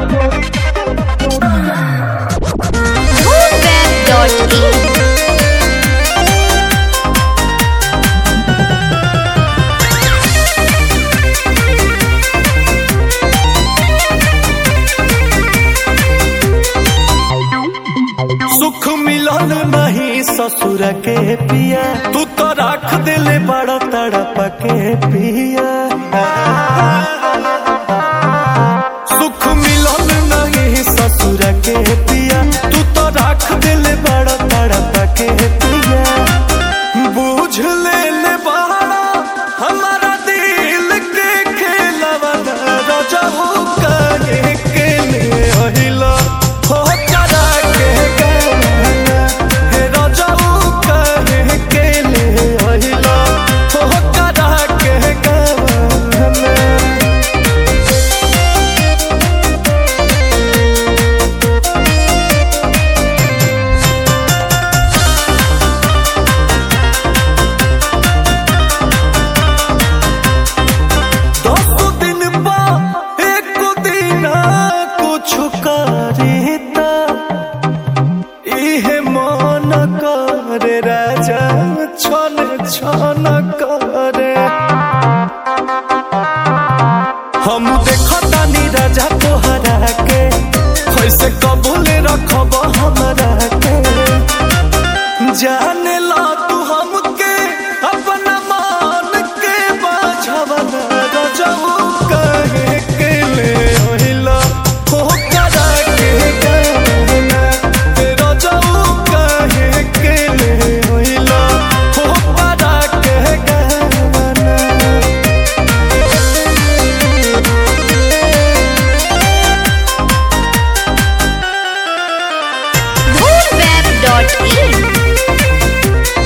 Web.in सुख मिलन नहीं ससुर के पिया तू तो रख दिले बड़ा तड़प के पिया सुख मिलन नहीं ससुर के पिया तू तो रख दिले बड़ा तड़प के पिया बूझ ले ले बड़ा हमारा दिल के खेलवा राजा हो करे के ले अहिला हो करा के गाना हे राजा हो करे के ले अहिला हो करा के गाना दस दिन बा एक दिन कुछ करीता इहे मन करे राजा छन छन करे हम देखतानी राजा तोहरा के कैसे कबूल रखब हमरा के जाने ला तू हमके अपना मान के बाझवन रजऊ कहे के ले ओहिला हो करा के गाना हे रजऊ कहे के ले ओहिला हो करा के गाना Web.in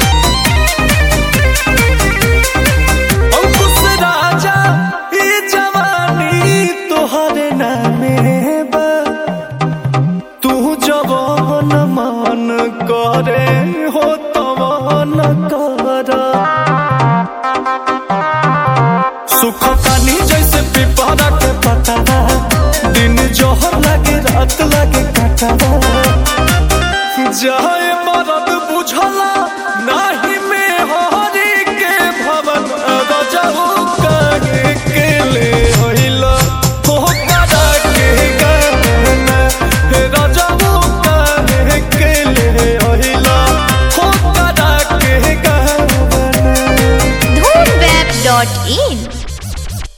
अंकुश राजा ई जवानी तोहरे नामे बा तू जवान मान करे हो तवान कर सुख तानी जैसे पिपरा के पता दिन जोहर लागे रात लागे काटा जाए मरद बुझला नाही में हरी के भवन रजऊ कहे के ले होइला हो करा के गाना हे रजऊ कहे के ले होइला हो करा के गाना Web.in